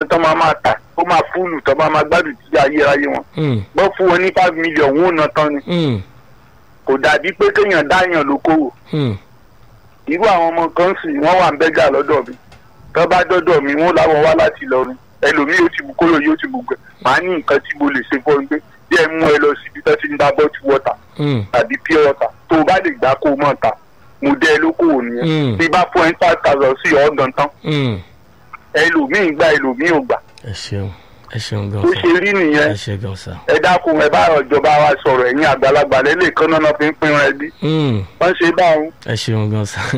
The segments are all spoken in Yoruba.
tán máa máa tà ó máa fúlù tán máa máa gbádùn títí ayérayé wọn Mm. bọ́ fún wọn ní five million wọn ò ná tán ni Mm. kò dàbí pé kéèyàn dáyàn lókòwò Mm. irú àwọn ọmọ kan sì wọ́n wà ń bẹ́gà lọ́dọ̀ mi tó bá dọ́dọ̀ mi wọ́n láwọn wá láti Ìlọrin ẹlòmíì ó ti bu kóró yóò ti bu gbẹ màá ní nǹkan tí mo lè ṣe fún ẹ pé bí ẹ mú ẹ lọ síbi tó ti ń dá bọ́ọ̀tì wọ́tà Mm. tàbí pure water tó o bá lè gbà kó o mọ̀ ta mo dẹ́ ẹ lókòwò Mm. nìyẹn bí bá fún ẹ five thousand sí ọ̀ọ́dàn tán Mm. ẹlòmíì gbà ẹlòmíì ò gbà ẹ ṣeun ẹ ṣeun gan tó sa ṣe rí nìyẹn ẹ ṣe gan sa. ẹ dákun ẹ bá ìjọba wa sọ̀rọ̀ ẹ̀yin àgbàlagbà lẹ́lẹ̀ kan náà fi ń pín wọn ẹbí Mm. wọ́n ṣe báwọn. ẹ ṣeun gan sa.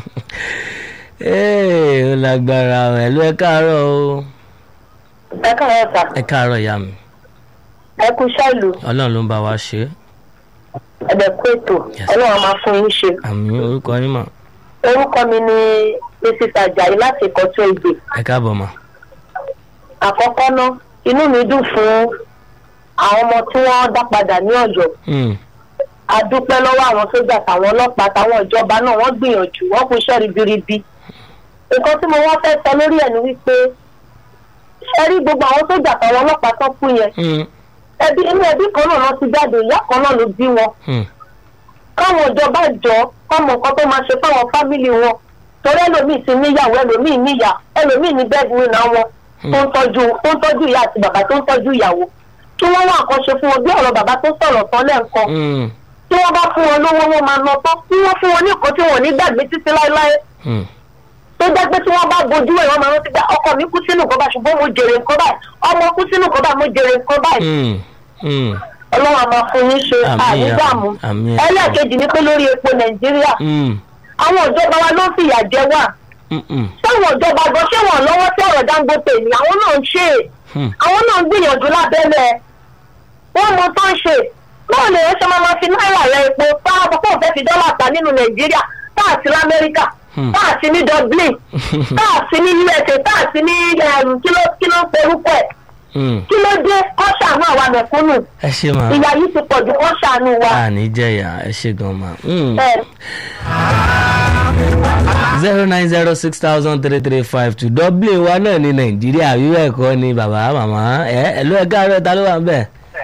ee ó lágbára o ẹ ló ẹ káàárọ̀ o ẹ káàárọ̀ sà ẹ káàárọ̀ ìyá mi ẹ kú ṣáàlù ọlọ́run ló ń bá wa ṣe é. ẹ̀bẹ̀ kú ètò Yes. ọlọ́run máa fún yín ṣe. àmì orúkọ yín mà orúkọ mi ni mrs ajayi láti ìkọ́tún èdè ẹ káàbọ̀ mà. àkọ́kọ́ ná inú mi dùn fún àwọn ọmọ tí wọ́n dá padà ní ọ̀yọ́ Mm. a dúpẹ́ lọ́wọ́ àwọn sójà táwọn ọlọ́pàá táwọn ìjọba náà wọ́n gbìyànjú wọ́n kú iṣẹ́ ribiribi nǹkan tí mo wọ́n fẹ́ sọ lórí ẹ̀ ni wípé ṣe rí gbogbo àwọn sójà táwọn ọlọ́pàá tó kú yẹn Mm. ẹbí inú ẹbí kan náà lọ ti jáde ìyá kan náà ló bí wọn Mm. káwọn ìjọba jọ kọmọ nǹkan tó máa ṣe fáwọn fámìlì wọn torí ẹlòmíì ti níyàwó ẹlòmíì níyà ẹlòmíì ní bẹ́ẹ̀dúwìn àwọn tó ń tọ́jú tó ń tọ́jú ìyá àti bàbá tó ń tọ́jú ìyàwó kí wọ́n wá nǹkan ṣe fún wọn bí ọ̀rọ̀ bàbá tó sọ̀rọ̀ tán lẹ́ǹkan Mm. tí wọ́n bá fún wọn lówó wọn máa lọ tán tí wọ́n fún wọn ní nǹkan tí wọn ò ní gbàgbé títí láéláé Mm. tó jẹ́ pé tí wọ́n bá bojú ẹ̀ wọ́n máa rántí pé ọkọ mi kú sínú nǹkan báyìí ṣùgbọ́n mo jèrè nǹkan báyìí ọmọ kú sínú nǹkan báyìí mo jèrè nǹkan báyìí Mm. Mm. ọlọ́run àmọ́ fún yín ṣe Àmín, ànídàmú àmín. ẹlẹ́ẹ̀kejì ni pé lórí epo nàìjíríà Mm. àwọn ìjọba wa ló ń fìyà jẹ wá Mm. Mm. sáwọn ìjọba gan ṣé wọn lọ́wọ́ sí ọ̀rọ̀ dangote ni àwọn náà ń ṣe é Mm. àwọn náà ń gbìyànjú lábẹ́lẹ̀ wọ́n mọ tó ń ṣe báwo lè ṣe máa ma fi náírà rẹ epo tá a kọ́kọ́ fẹ́ fi dọ́là ta nínú nàìjíríà tá a sí lamẹ́ríkà Hmm. tá a sí ní dublin tá a sí ní usa tá a sí ní um, kí ló kí ló ń porúkọ ẹ̀ Mm. kí ló dé kọ́ ṣàánú àwa mẹ̀kúnnù ẹ ṣe mà ìyá yìí ti pọ̀ jù kọ́ ṣàánú wa. àní jẹ̀yà ẹ ṣe gan mà. Mm. ẹ zero nine zero six thousand three three five two dublin wa náà ní nàìjíríà wíwẹ̀ ẹ̀kọ́ ni bàbá màmá ẹ ẹ ló ẹ káàárọ̀ ta ló wà ń bẹ̀.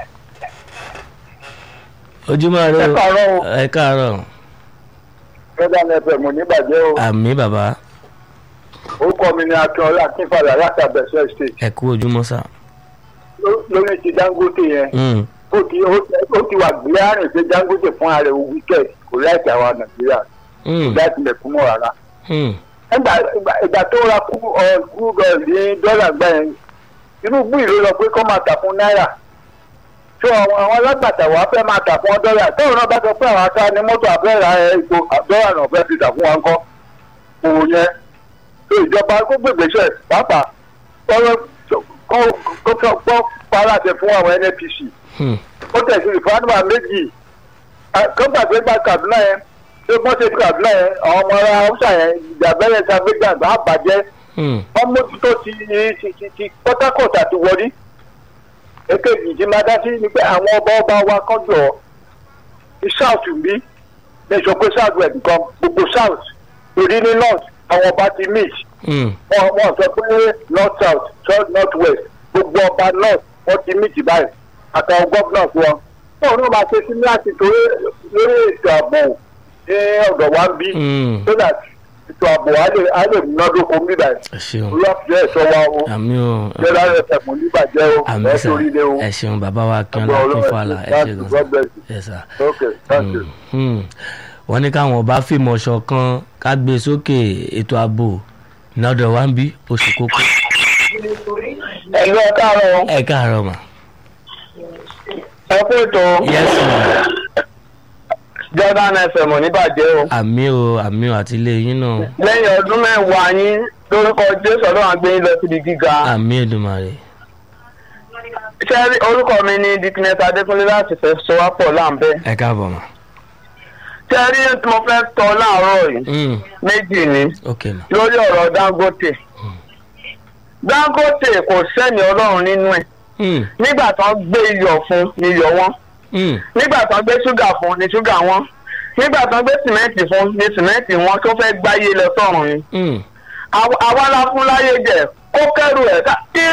ojúmọ́ rẹ Ẹ káàárọ̀ o. ẹ káàárọ̀ fẹ́dà nẹ́fẹ̀ mo níbàjẹ́ o àmì bàbá orúkọ mi ni akínọlá akínfàlà láti abẹ́sẹ̀ state ẹ kú ojúmọ́ sà. Ló- lórí ti dangote yẹn Mm. ó ti ó- ó ti wà gbé àrùn pé dangote fún ààrẹ wíkẹ́ẹ̀d kò láìsí àwa nàìjíríà Mm. láti mẹ̀kúnnù rárá. Mm. ìgbà ìgbà- ìgbà tó ra kú ọ kú bẹ́ẹ̀ ní dọ́là gbà yẹn Tinubu ìlú lọ pé kọ́ máa tà fún náírà tó àwọn àwọn alágbàtà wàá fẹ́ máa tà fún ọ dọ́là tóun náà bá sọ pé àwọn ata ní mọ́tò àbẹ́rẹ́ ẹ̀ ipò dọ́là náà fẹ́ ti tà fún wa ńkọ́ òun yẹn tó ìjọba kó gbègbèsẹ̀ pàápàá kọ́ kọ́ kọ́ kọ́ paráṣẹ fún àwọn NNPC Mm. ó tẹ̀sí ìfúnnámà méjì kọ́ńtàgbé gba Kaduna yẹn tó bọ́ ṣe Kaduna yẹn àwọn ọmọ ara Hausa yẹn ìjà bẹ́rẹ̀ sàgbégbà bá bàjẹ́ Mm. wọ́n mójútó ti ti ti ti Port Harcourt àti wọlé èkejì tí máa dá sí ni pé àwọn ọba ọba wa kọjọ ní south bí ní sọ pé south west nǹkan gbogbo south torí ní north àwọn ọba ti mix Mm. wọn wọn sọ pé north south south north west gbogbo ọba north wọn ti mix báyìí àtàwọn governors wọn wọn ò ní máa ṣe sí láti torí lórí ètò ààbò ní ọ̀dọ̀ wa ń bí Mm. so that ètò ààbò á lè á lè múnádóko ń bí báyìí ẹ ṣeun olùwàfíà ẹ̀ṣọ́ wa o àmì o jẹ́rọ ẹ̀fẹ̀ mú nígbàjẹ́ o àmì ẹ̀ sà sórí ilé o ẹ ṣeun bàbá wa kí wọn Ọgbọ́n lọ kí Ọlọ́run fàlà ẹ thank ṣe you, gan God bless you. ẹ sà. ok thank you. Mm. wọ́n ní káwọn ọba fìmọ̀ ṣọ̀kan ká gbé sókè ètò ààbò lọ́dọ̀ wa ń bí oṣù kókó. ẹ̀lú ẹ káàárọ̀ ẹ káàárọ̀ mà. ẹ kú ètò yes ma Jordan FM ò ní bàjẹ́ o àmì o àmì o àti ilé yín náà lẹ́yìn ọdún mẹ́wàá yín lórúkọ Jésù ọlọ́run á gbé yín lọ síbi gíga àmì Èdùmàrè. ṣé orúkọ mi ni diknet Adékúnlé láti fẹ́ sọ wá pọ̀ láǹbẹ́ ẹ káàbọ̀ mà. ṣé rí tí mo fẹ́ tọ́ láàárọ̀ yìí Mm. méjì ni ok mà. lórí ọ̀rọ̀ Dangote Dangote kò sẹ́ni ọlọ́run nínú ẹ̀ Mm. nígbà tán gbé iyọ̀ fún ni iyọ̀ wọn Mm. nígbà tán gbé ṣúgà fún ni ṣúgà wọn nígbà tán gbé sìmẹ́ǹtì fún ni sìmẹ́ǹtì wọn tó fẹ́ gbáyé lọ sọ́run ni Mm. àwa la fún láyé jẹ kó kẹ́rù ẹ̀ ká